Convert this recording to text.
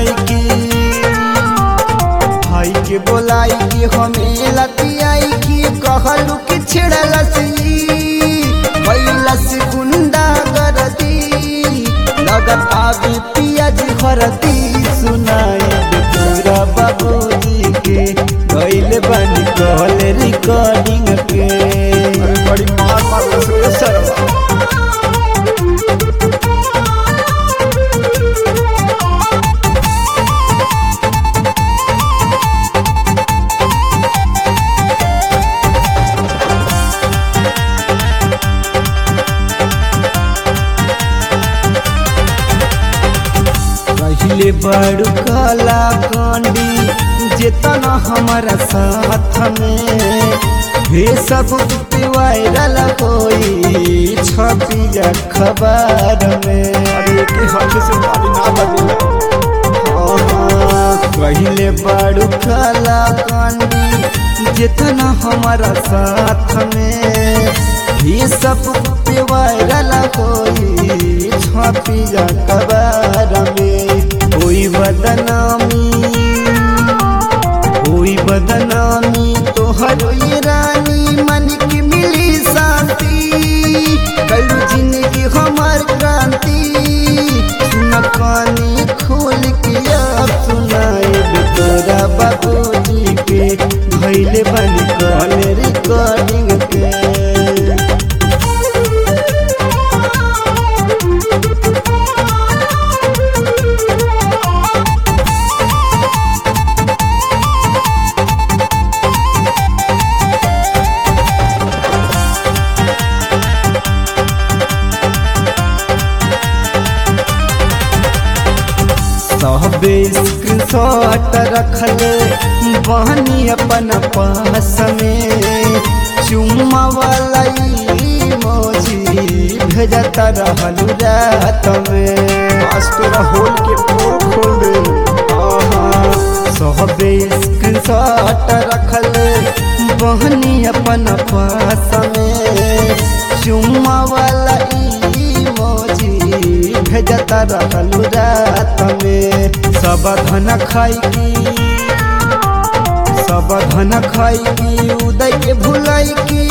खाई की भाई के बोलाई की हमें लतियाई की कहलू कि छिड़लसी बैलस गुंडा गरदी लगत आगे पियाज हरदी सुनाई तोरा बाबूजी के गइल बनी कहल रिकॉर्डिंग के बड़ी मार मार रसोई सरवा पहले बड़ कला कांडी जेतना हमारा साथ में हे सब पे वायरल होई छपी खबर में अरे के हाथ से ताली ना बजेला पहले बड़ कला कांडी जितना हमारा साथ में ये सब पे वायरल होई छपी खबर में कोई बदनामी कोई बदनामी तोहर ये रानी मन की मिली शांति कल जिंदगी हमार क्रांति सुन कानी खोल के अब सुनाए तोरा बाबूजी के भैले बन कॉल रिकॉर्डिंग के सबे स्क्रीनशॉट रखले बहनी अपन पास में चुम्मा वाला मोजी भेजता रहलू रात में आज तोरा होल के पोल खोल दे सबे स्क्रीनशॉट रखले बहनी अपन पास में चुम्मा वाला मोजी भेजता रहलू रात में सब धन खाई की सब धन खाई की उदय के भुलाई की